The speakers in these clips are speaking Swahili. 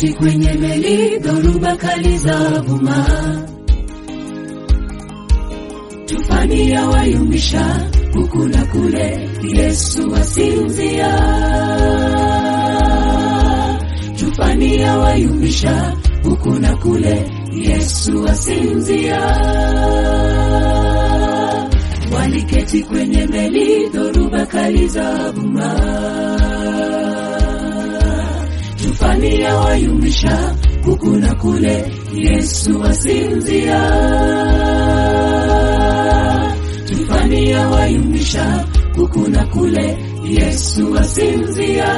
Waliketi kwenye meli, dhoruba kali za vuma, tufani ya wayumbisha huku na kule, Yesu asinzia. Tufani ya wayumbisha huku na kule, Yesu asinzia. Waliketi kwenye meli, dhoruba kali za vuma, tufani ya wayumbisha huku na kule, Yesu asinzia. Tufani ya wayumbisha huku na kule, Yesu asinzia.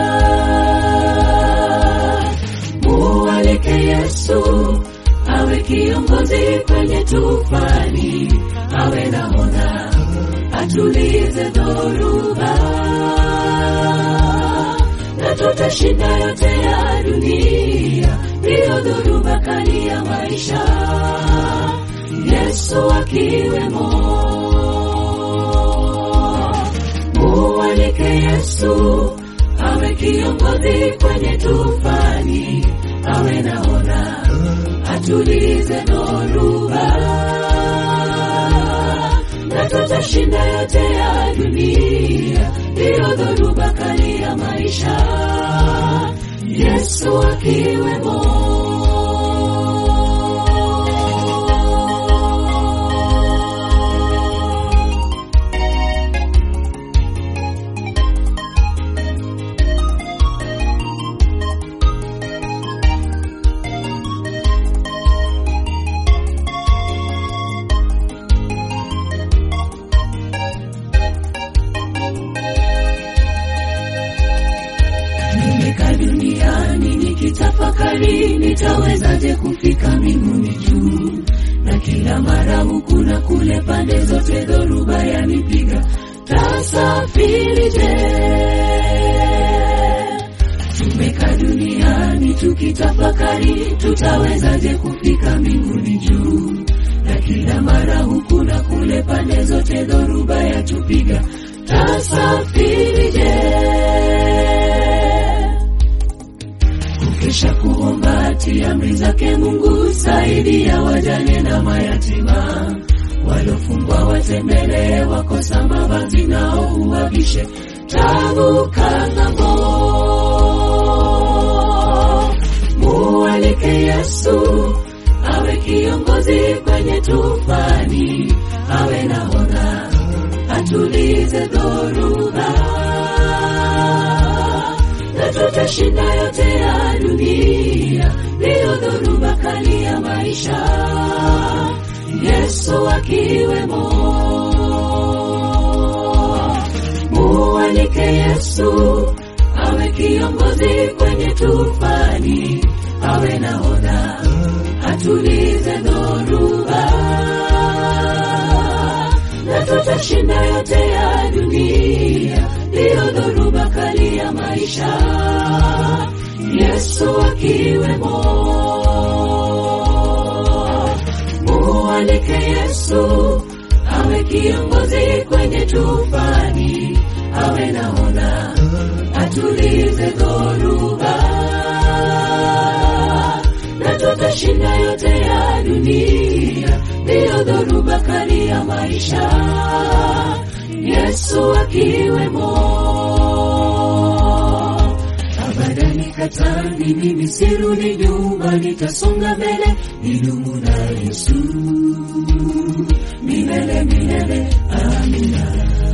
Mualike Yesu awe kiongozi kwenye tufani, awe nahodha atulize dhoruba, na tutashinda yote ya dunia, ndiyo dhoruba kali ya maisha, Yesu akiwemo. Mualike Yesu awe kiongozi kwenye tufani, awe nahodha atulize dhoruba, na tutashinda yote ya dunia, ndiyo dhoruba kali ya maisha, Yesu akiwemo. Nimekaa duniani nikitafakari, nitawezaje kufika mbinguni juu? Na kila mara huku na kule, pande zote dhoruba yanipiga, tasafirije? Tumekaa duniani tukitafakari, tutawezaje kufika mbinguni juu? Na kila mara huku na kule, pande zote dhoruba yatupiga, tasafirije? Kukesha kuomba ati amri zake Mungu, saidia wajane na mayatima, walofungwa watembelee, wakosa mavazi nao uwavishe, tavuka ng'ambo. Mualike Yesu awe kiongozi kwenye tufani, awe nahodha atulize dhoruba na tutashinda yote ya dunia, ndiyo dhoruba kali ya maisha, Yesu akiwemo. Mualike Yesu awe kiongozi kwenye tufani, awe nahodha atulize dhoruba, na tutashinda yote ya dunia, ndiyo dhoruba kali ya maisha, Yesu akiwemo. Mualike Yesu awe kiongozi kwenye tufani, awe nahodha atulize dhoruba, na tutashinda yote ya dunia, ndiyo dhoruba kali ya maisha, Yesu akiwemo. Abadani katani, mimi sirudi nyuma, nitasonga mbele, nidumu na Yesu milele milele. Amina.